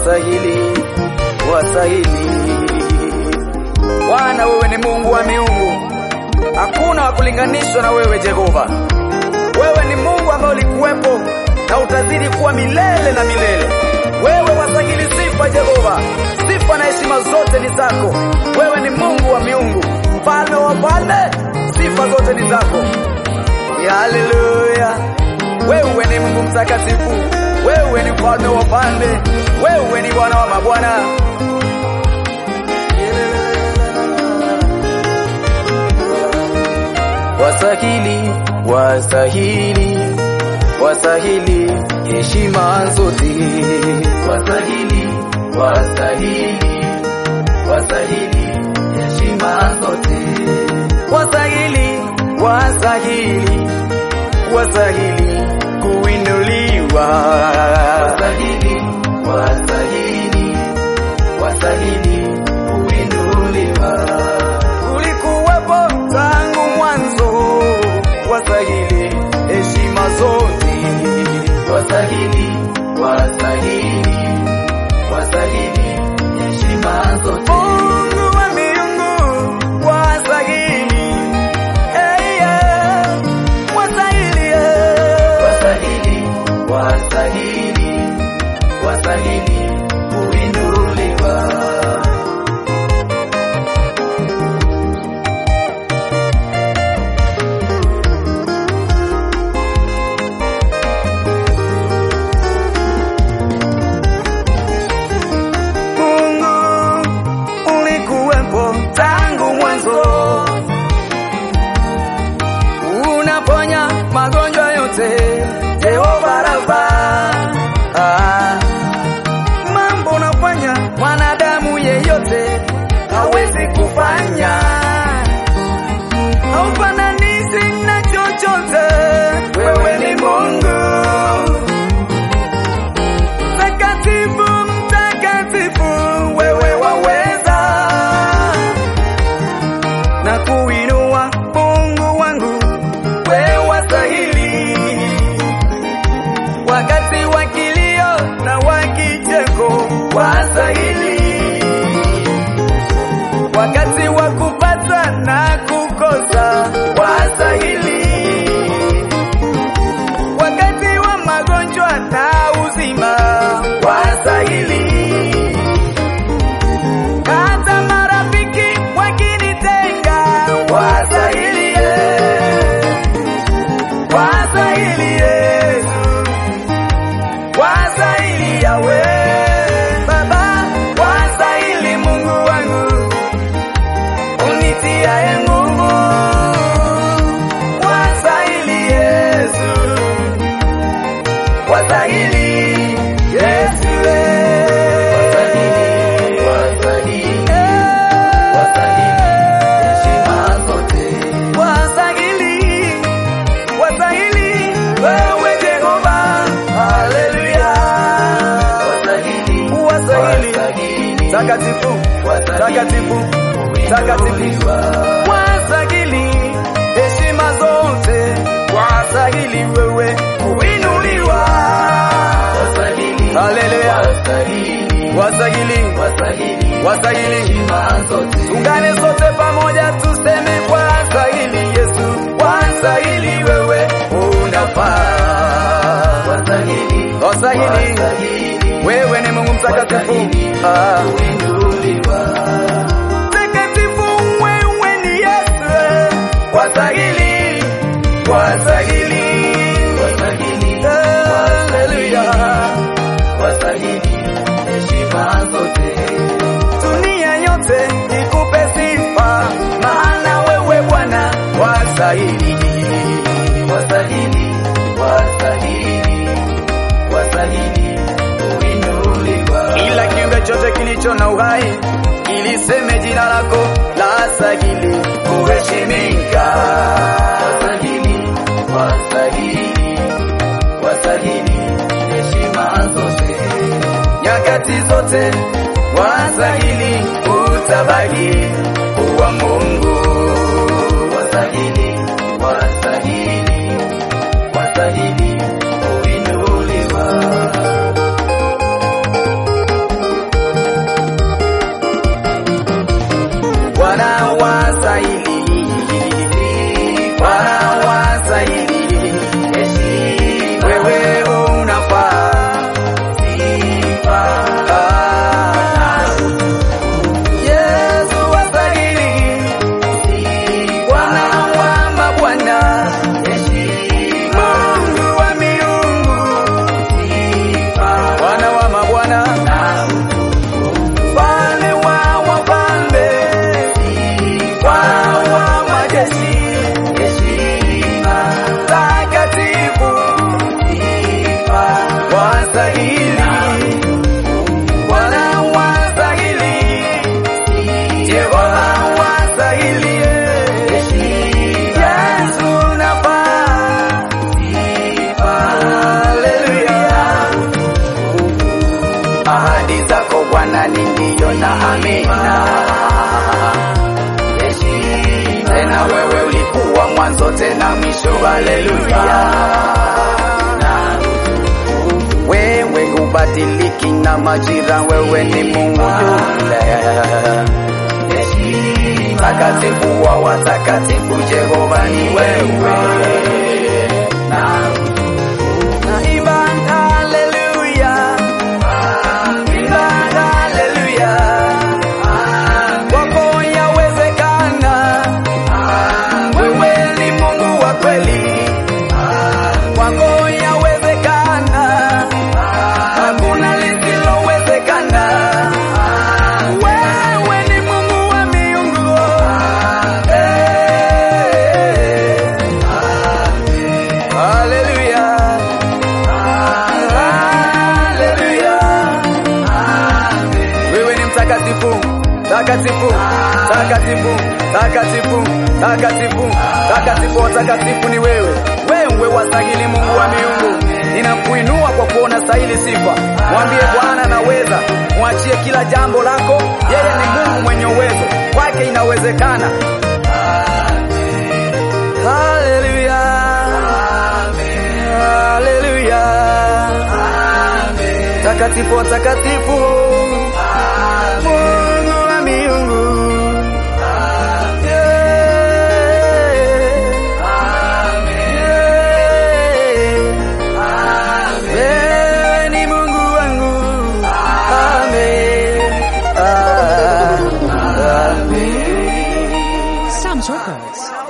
wasahili, wasahili. Bwana, wewe ni Mungu wa miungu, hakuna wa kulinganishwa na wewe Jehova. Wewe ni Mungu ambaye ulikuwepo na utazidi kuwa milele na milele. Wewe wastahili sifa Jehova, sifa na heshima zote ni zako. Wewe ni Mungu wa miungu, mfalme wa falme, sifa zote ni zako. Haleluya! Wewe ni Mungu mtakatifu, wewe ni mfalme wa falme, wewe ni Bwana wa mabwana. Wasahili, wasahili, wasahili heshima zote. Wasahili, wasahili, wasahili heshima zote. Wasahili, wasahili, wasahili kuinuliwa. Wasahili, wasahili, wasahili kuinuliwa. Ulikuwepo tangu mwanzo, wasahili heshima zote. Wasahili, wasahili, wasahili heshima zote. Mungu wa miungu, wasahili, eh, yeah, wasahili, eh. Wasahili, wasahili, wasahili kuinuliwa. Mungu ulikuwepo tangu mwanzo, unaponya magonjwa yote, Jehova Rafa. Ah, mambo unafanya mwanadamu yeyote hawezi kufanya, haufananishi na chochote. Wewe ni Mungu mtakatifu, mtakatifu, wewe waweza na kuinua Mungu wangu, wewe wastahili. Wakati wa kilio na wa kicheko wastahili, wakati wa kupata na kukosa wastahili, wakati wa magonjwa na uzima wastahili hata marafiki wakinitenga wastahili, wastahili Yesu, wastahili Yawe Baba, wastahili Mungu wangu unitiaye nguvu, wastahili Yesu, wastahili Yesu, wastahili, wastahili wewe Jehova, haleluya, wastahili takatifu, takatifu, takatifu, wastahili heshima zote, wastahili wewe kuinuliwa, haleluya, wastahili, wastahili Tungane sote pamoja tuseme wastahili Yesu, wastahili wewe unafaa. Wastahili wewe ni Mungu mtakatifu. Ah. Mtakatifu wewe ni Yesu. Wastahili, wastahili. Haleluya. Dunia yote ikupe sifa, maana wewe Bwana wastahili. Kila kiumbe chote kilicho na uhai kiliseme jina lako la stahili kuheshimika. Nyakati zote wastahili, utabaki kuwa Mungu. Wastahili, wastahili, wastahili kuinuliwa. tena mwisho. Haleluya. Wewe hubadiliki na majira, wewe ni Mungu yule takatifu wa watakatifu, Jehova ni wewe. Naimba haleluya, naimba haleluya, kwako yawezekana, wewe ni Mungu wa kweli, kwako yawezekana, hakuna lisilowezekana. Wewe ni Mungu wa miungu, eh. Haleluya. Haleluya. Wewe ni mtakatifu, takatifu, takatifu, takatifu, takatifu, takatifu, watakatifu ni wewe. Wewe wastahili Mungu wa miungu. Ninakuinua kwa kuona stahili sifa. Mwambie Bwana naweza, mwachie kila jambo lako. Yeye ni Mungu mwenye uwezo, kwake inawezekana. Haleluya. Haleluya. Takatifu, takatifu. Mungu wa miungu. Yeah. Wewe ni Mungu wangu. Amen. Ah, Amen. Sam's Records.